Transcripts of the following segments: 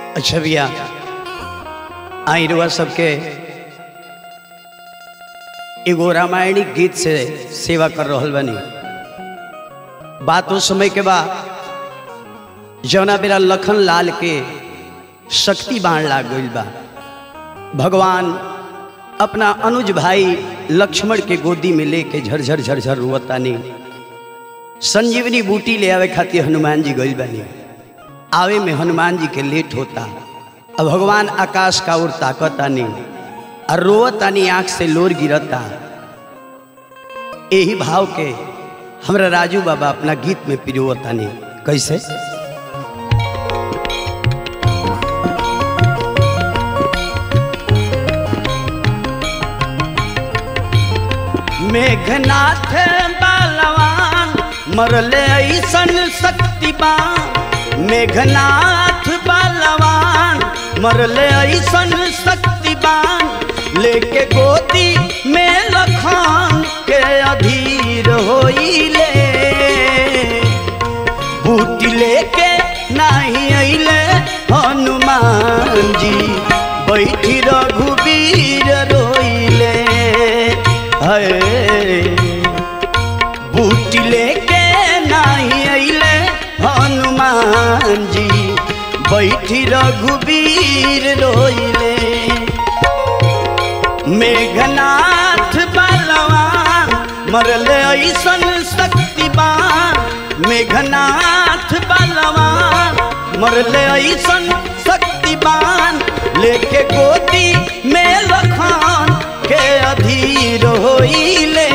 अच्छा भैया आई रुआ सबके एगो रामायणी गीत से सेवा कर रहल बनी बात उस समय के बाद जौना बेरा लखन लाल के शक्ति बाण लाग गईल बा भगवान अपना अनुज भाई लक्ष्मण के गोदी में लेके झरझर झरझर रुवतानी संजीवनी बूटी ले आवे खातिर हनुमान जी गईल बानी आवे में हनुमान जी के लेट होता अब भगवान आकाश का ओर ताकतानी और रोवतानी आंख से लोर गिरता यही भाव के हमरा राजू बाबा अपना गीत में पिरोवतानी कैसे मेघनाथ बालवान मरले ऐसन शक्तिवान मेघनाथ बालवान मरले ऐसन शक्तिवान लेके गोदी में लखन के अधीर होइले बूटी लेके नहीं अइले हनुमान जी बैठी रघुवीर रोइले है बूटी लेके नहीं अइले हनुमान जी बैठी रघुवीर रोइले मेघनाथ बलवान मरले ऐसन शक्तिवान मेघनाथ बलवान मरले ऐसन शक्तिवान लेके गोदी में लखन के अधीर होइले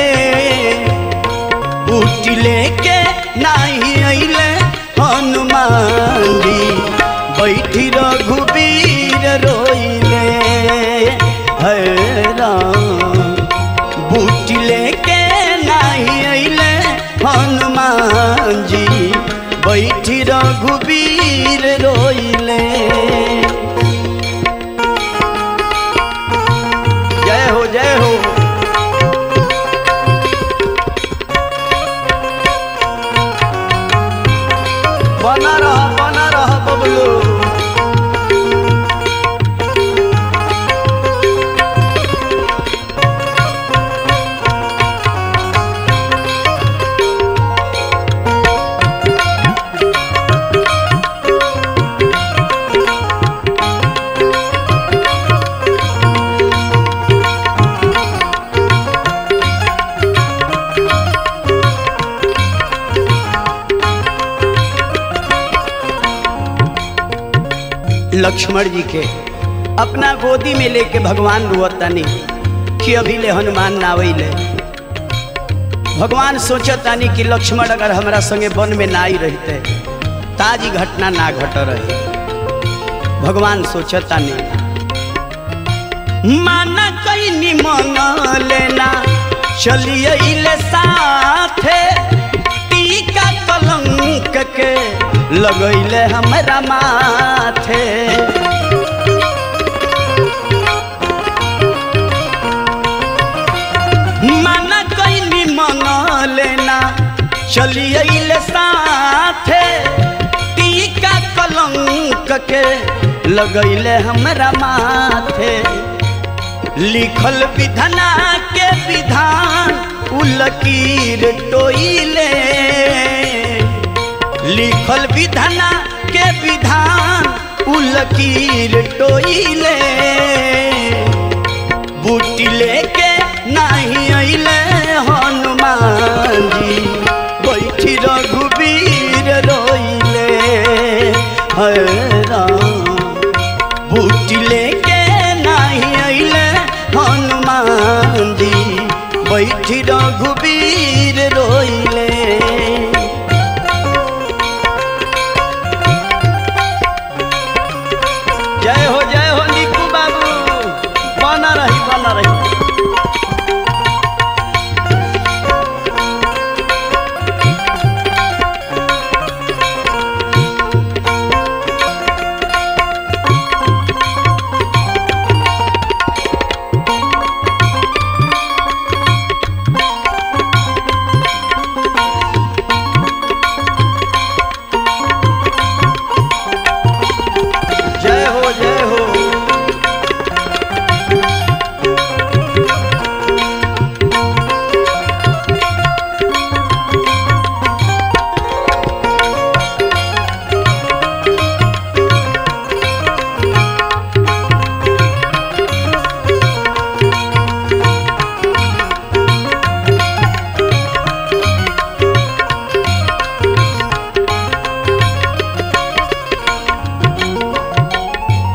बूटी लेके नहीं अइले हनुमान जी बैठी रघुवीर रोइले है राम बूटी लेके नहीं अइले हनुमान जी बैठी रघुवीर रोइले जय हो जय हो बना रहा बना रहा बबलू लक्ष्मण जी के अपना गोदी में लेके भगवान रुअतानी कि अभी ले हनुमान ना ले भगवान सोचतानी कि लक्ष्मण अगर हमरा संगे वन में ना आई रहते ताजी घटना ना घट रही भगवान सोचतानी माना कहीं मंग लेना चलिए ले साथे टीका कलंक के लगैले हमरा माथे माना कैनी मंग लेना चलिए ले साथे टीका कलंक के लगैले हमरा माथे लिखल विधना के विधान उलकीर टोइले लिखल विधना के विधान उलकीर टोइले बूटी लेके नहीं अइले हनुमान जी बैठी रघुवीर रोइले है राम बूटी लेके नहीं अइले हनुमान जी बैठी रघुवीर रोइले जय हो जय हो निकू बाबू बना रही बना रही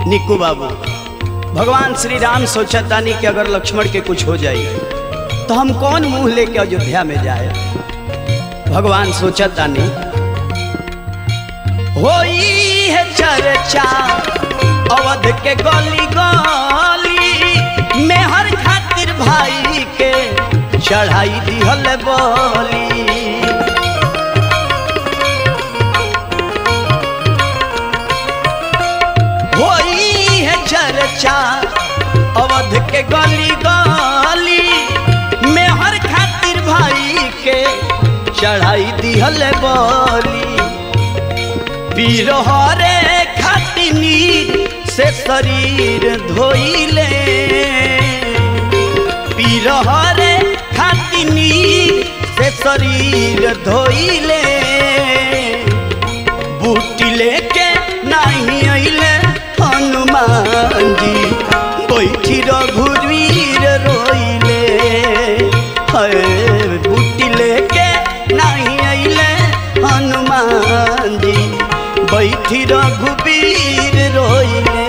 निक्कू बाबू भगवान श्री राम सोचतानी कि अगर लक्ष्मण के कुछ हो जाए तो हम कौन मुंह लेके अयोध्या में जाए भगवान सोचतानी होई है चर्चा अवध के गली गली में हर खातिर भाई के चढ़ाई दिहल बोली होई है चर्चा अवध के गली गली में हर खातिर भाई के चढ़ाई दिहल बोली पीर हरे खातिनी से शरीर धोइले पीर हरे खातिनी से शरीर धोइले बूटी लेके नहीं अइले हनुमान जी बैठी रघुवीर रोइले है बूटी लेके नहीं अइले हनुमान जी बैठी रघुवीर रोइले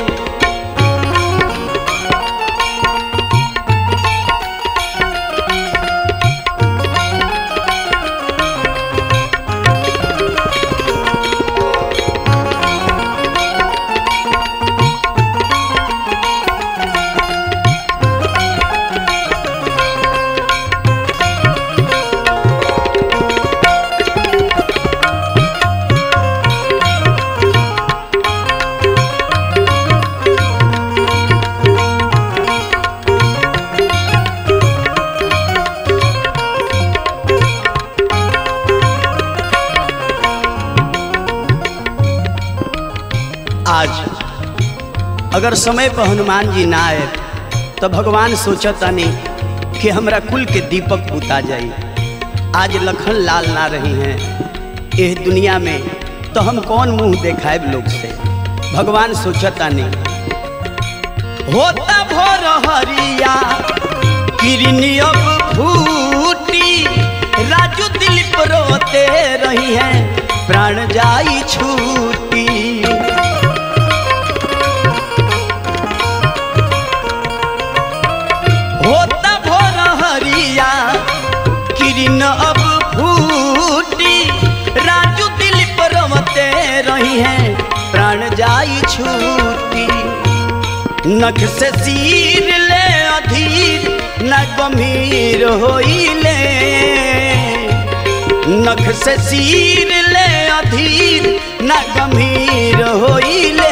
आज अगर समय पर हनुमान जी ना आए तो भगवान सोचतानी कि हमरा कुल के दीपक बुता जाई आज लखन लाल ना रही हैं इस दुनिया में तो हम कौन मुंह देखाएब लोग से भगवान सोचतानी होता भोर हरिया किरनी अब फूटी राजू दिलीप रोते रही हैं प्राण जाई छूटी होता भोर हरिया किरण अब फूटी राजू दिलीप रमते रही हैं प्राण जाई छूटी नख से सिर ले अधीर न गंभीर होइले नख से सिर ले अधीर न गंभीर होइले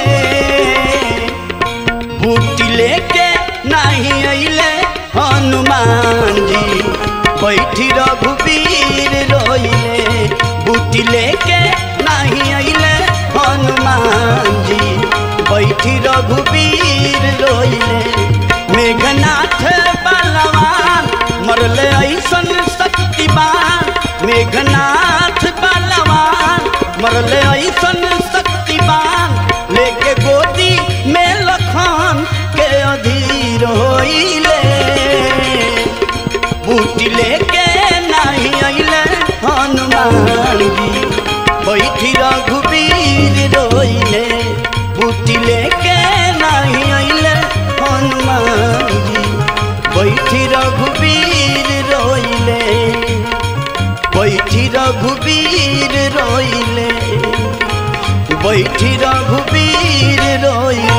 बूटी लेके नहीं अइले हनुमान जी बैठी रघुवीर रोइले बूटी लेके नहीं अइले हनुमान जी बैठी रघुवीर रोइले मेघनाथ बलवान मरले ऐसन शक्तिवान मेघनाथ बलवान मरले ऐसन शक्तिवान लेके गोदी में लखन के अधीर होइले बूटी लेके नहीं अइले हनुमान जी बैठी रघुवीर रोइले बूटी लेके नहीं अइले हनुमान जी बैठी रघुवीर रोइले बैठी रघुवीर रोइले बैठी रघुवीर रोइले